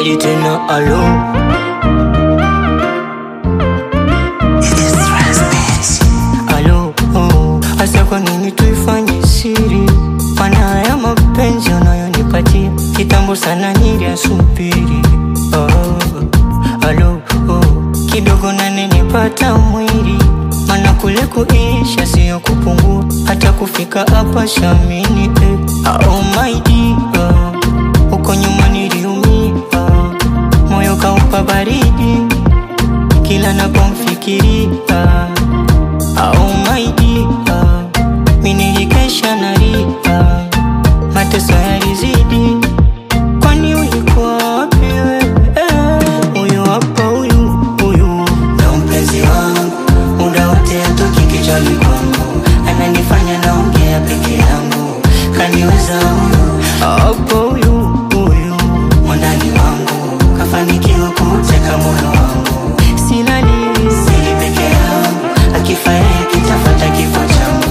Medi tena alo alo oh. Asa kwa nini tuifanye siri? Maana ya mapenzi unayonipatia kitambo sana niliasubiri. Oh, alo oh. Kidogo nanenipata mwili, maana kule kuisha sio kupungua, hata kufika hapa shamini eh. Oh my dear, uko nyuma niliumia, moyo kaupa baridi kila napomfikiria. Oh my dear, mimi nilikesha nalia, mateso yalizidi. Kwani ulikuwa wapi wewe? Huyu hapa huyu huyu ndo mpenzi wangu, muda wote atoki kichwani kwangu, ananifanya naongea peke yangu, kaniweza huyu hapo huyu huyu mwandani wangu, kafanikiwa kuteka moyo wangu, silali sili peke yangu, akifa yeye kitafata kifo changu.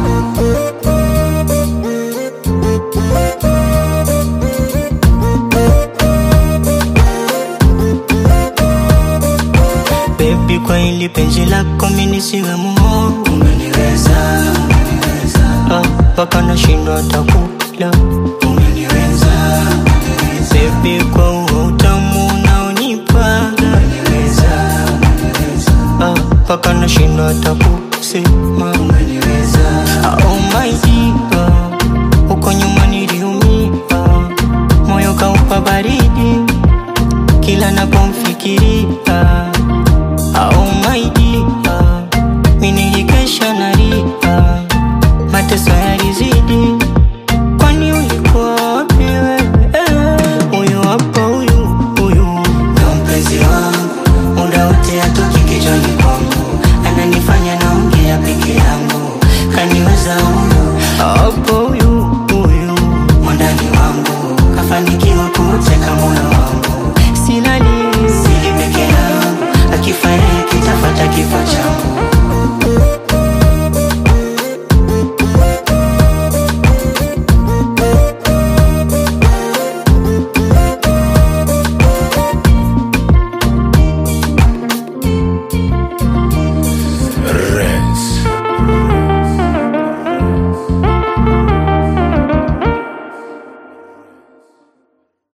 Baby, kwa hili penzi lako mimi nisiwe muongo, umeniweza, umeniweza, ah, mpaka nashindwa hata kula, umeniweza, umeniweza, baby, kwa huo utamu unaonipa, umeniweza, umeniweza, ah, mpaka nashindwa hata kusema, umeniweza, ah, oh my dear, uko nyuma niliumia, moyo kaupa baridi kila napomfikiria Oh my dear, mimi nilikesha nalia, mateso yalizidi. Kwani ulikuwa wapi wewe? Huyu hapa huyu huyu ndo mpenzi wangu, muda wote atoki kichwani kwangu, ananifanya naongea peke yangu, kaniweza